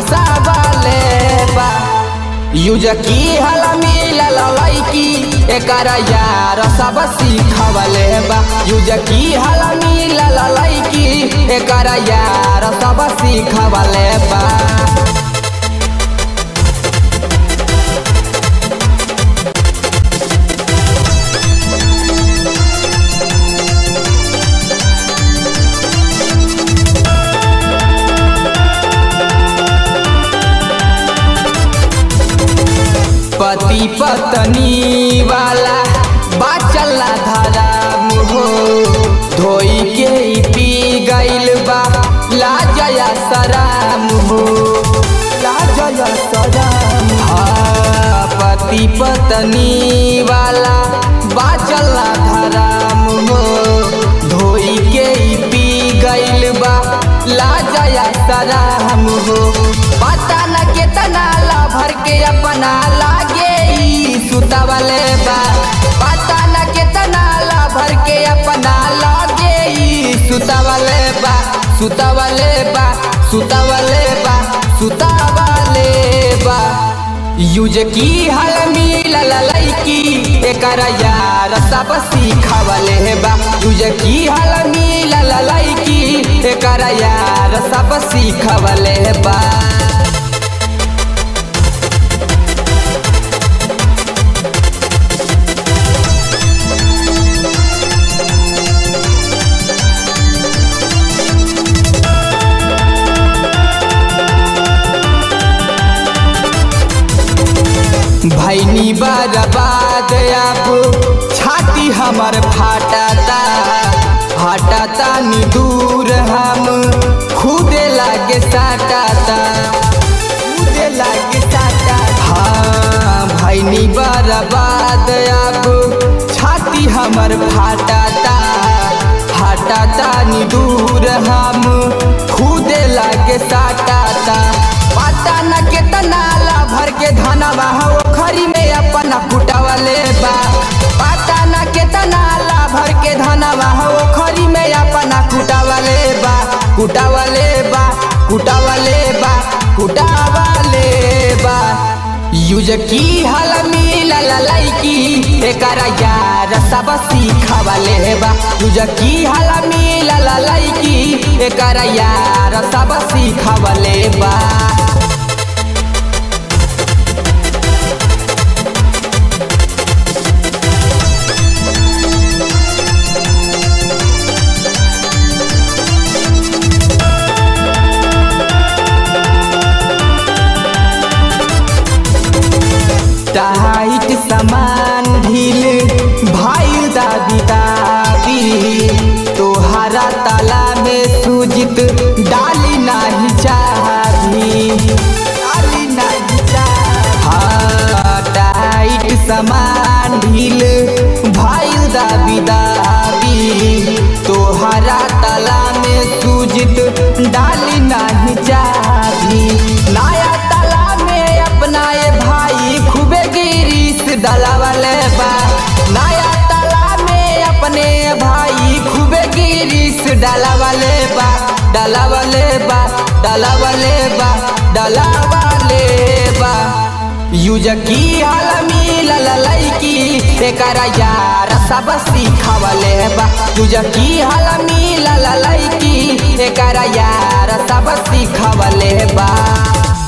फसावले बा यूज की हल मिलल लैकी एकर यार सब सिखवले बा यूज की हल मिलल लैकी एकर यार सब सिखवले बा पति पत्नी वाला बाचला धारा मुहो धोई के ही पी गइल बा लाजया सराम हो लाजया सराम हाँ पति पत्नी वाला बाचला धारा मुहो धोई के ही पी गइल बा लाजया सराम हो पता न केतना ला भर के अपना लागे ई सुतवले बा पता न केतना ला भर के अपना लागे ई सुतवले बा सुतवले बा सुतवले बा सुतवले बा यूज की हल मिलल लैकी एकर यार सब सिखवले बा यूज की हल मिलल लैकी एकर यार सब सिखवले बा भैनी बर्बाद अब छाती हमर फाटता हटता नी दूर हम खुदे लागे साटता खुदे लागे साटता हाँ भैनी बर्बाद अब छाती हमर फाटता हटता नी दूर हम खुदे लागे साटता पता न केतना ला भर के धनवा हो खरी में अपना कुटावले बा पता न केतना ला भर के धनवा हो खरी में अपना कुटावले बा कुटावले बा कुटावले बा कुटावले बा यूज की हल मिलल लैकी एकर यार सब सिखवले बा यूज की हल मिलल लैकी एकर यार सब सिखवले बा टाइट समान ढील भाई दादी दादी तोहरा ताला में सूजित डाली नाही चाही डाली नाही चाही हाँ टाइट समान ढील भाई दादी दादी तोहरा ताला में सूजित डाली नाही चाही नया ताला में अपना ये भाई खूबे गिरीस डलावले बा नया ताला में अपने भाई खूबे गिरीस डलावले बा डलावले बा डलावले बा डलावले बा यूज की हल मिलल लैकी एकर यार सब सिखवले बा यूज की हल मिलल लैकी एकर यार सब सिखवले बा